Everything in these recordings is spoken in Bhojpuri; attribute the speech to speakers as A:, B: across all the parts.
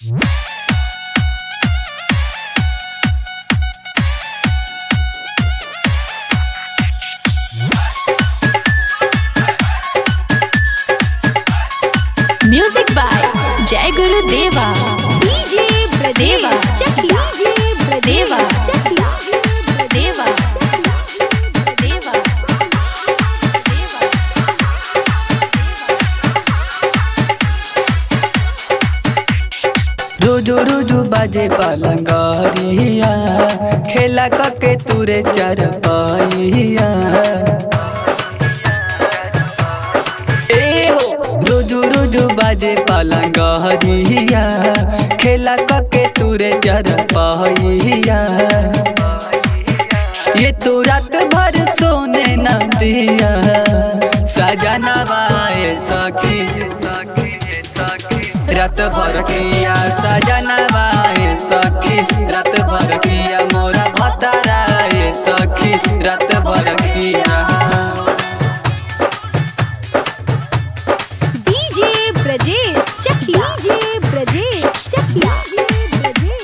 A: म्यूजिक बाय जय गुरु देवा
B: डीजे
A: देवा
B: चकिया
A: देवा
B: चकिया
A: देवा देवा
C: रोजो रोजो बाजे पलंगरिया खेला कके तुरे चर पाइया ए हो रोजो रोजो बाजे पलंगरिया खेला कके तुरे चर पाइया ये तो रात भर सोने न दिया सजना बाए सखी रात भर किया सजना बाए सखी रात भर किया मोरा भताराए सखी रात भर किया
B: डीजे ब्रजेश चकिया डीजे ब्रजेश चकिया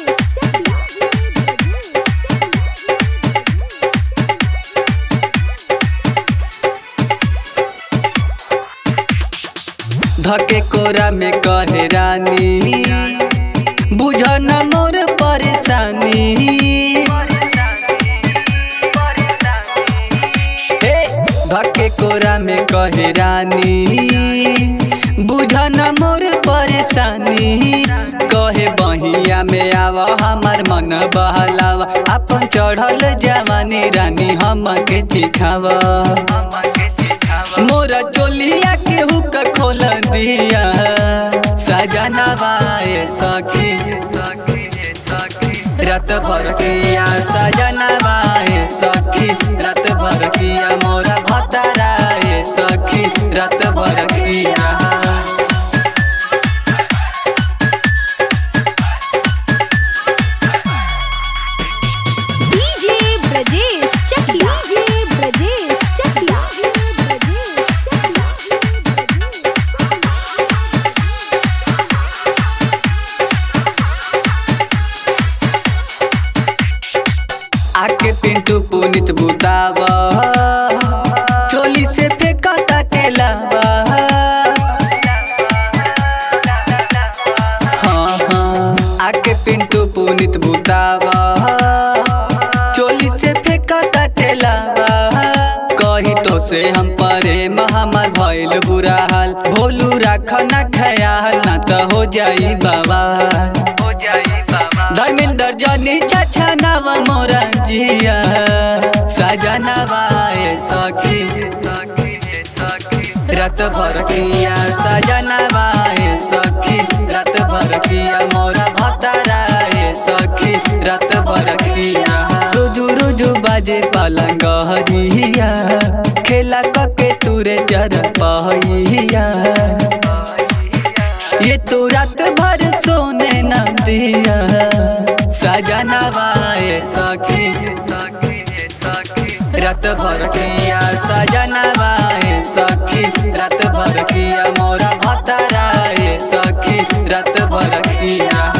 C: धके कोरा में कहे रानी बुझ न मोर परेशानी हे धके कोरा में कहे रानी बुझ न मोर परेशानी कहे बहिया में आव हमार मन बहलावा अपन चढ़ल जवानी रानी हमके चिखावा मोरा चोलिया के हुक खोल दिया सजना बाए सखी रात भर किया सजना बाए सखी रात भर किया मोरा भताराए सखी रात भर किया
B: डीजे ब्रजेश चकिया डीजे ब्रजेश चकिया
C: आके पिंटू पुनित बुतावा चोली से फेंका टेलावा हाँ हाँ आके पिंटू पुनित बुतावा चोली से फेंका टेलावा कही तो से हम परे हमार भइल बुरा हाल भोलू राख ना ख्याल ना तो हो जाई बाबा धर्मेंद्र जनी चाचा नव मोरा जिया सजना बाए सखी रात भर किया सजना बाए सखी रात भर किया मोरा भताराए सखी रात भर किया रुजु रुजु बाजे पलंग हरिया खेला कके तुरे जर पहिया ये तो रात भर सोने न दिया सजना बाए सखी रात भर किया सजना बाए सखी रात भर किया मोरा भताराए सखी रात भर किया